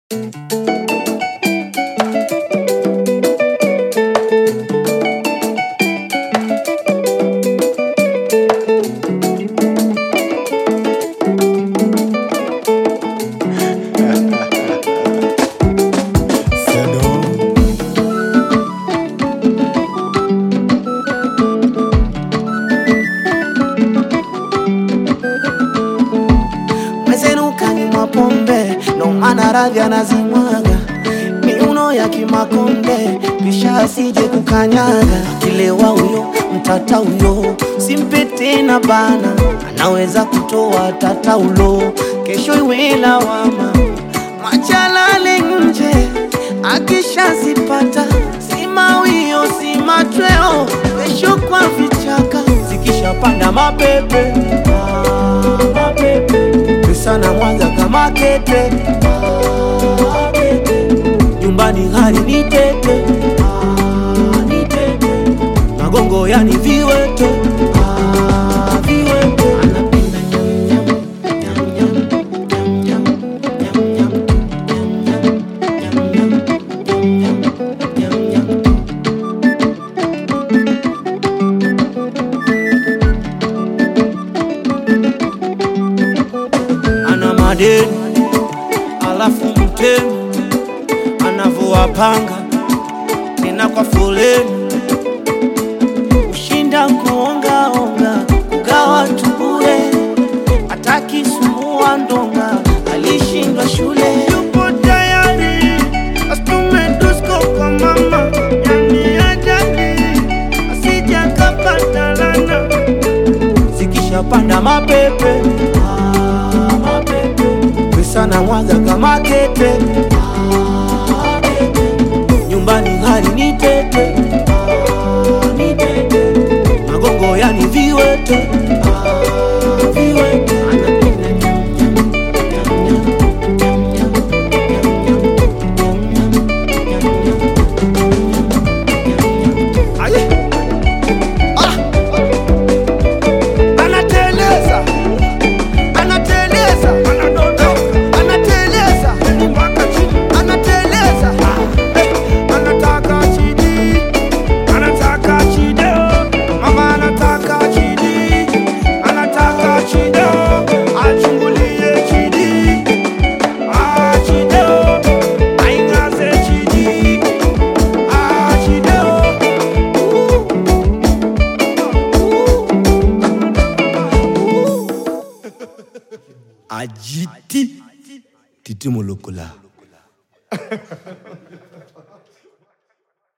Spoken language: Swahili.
maradhi anazimwaga miuno ya kimakonde kisha asije kukanyaga kilewa huyo mtata huyo simpe tena bana anaweza kutoa tata ulo kesho iwe lawama machalale nje akishazipata simawio simatweo kesho kwa vichaka zikishapanda mapepe ah, mapepe sana Mwanza kama kete ah, kete. nyumbani hali ni tete ah, ni tete magongo yani viwete ah, viwete anapenda nyam nyam nyam nyam nyam nyam nyam nyam nyam nyam nyam nyam ana madeni alafu mtemi anavyowapanga tena kwa foleni ushinda kuongaonga kugawa tubure atakisumbua ndonga alishindwa shule yupo tayari astume dusko kwa mama yani ajali asijakapata lana zikishapanda mapepe ah, mapepe pesa na mwaga kama kete ah, kete. nyumbani hali ni tete ah, ni tete magongo yani viwete ah, viwete anapenda nyam, nyam, nyam, nyam, nyam, nyam, nyam, nyam, nyam, nyam, nyam, nyam, nyam, nyam, nyam, nyam. Aye. Ah! anateleza anateleza anadondoka anateleza mpaka chini anateleza Eh, anataka chidi anataka chido mama anataka chidi anataka chido achungulie chidi ah chido aingaze chidi ah chido ajiti titi molokola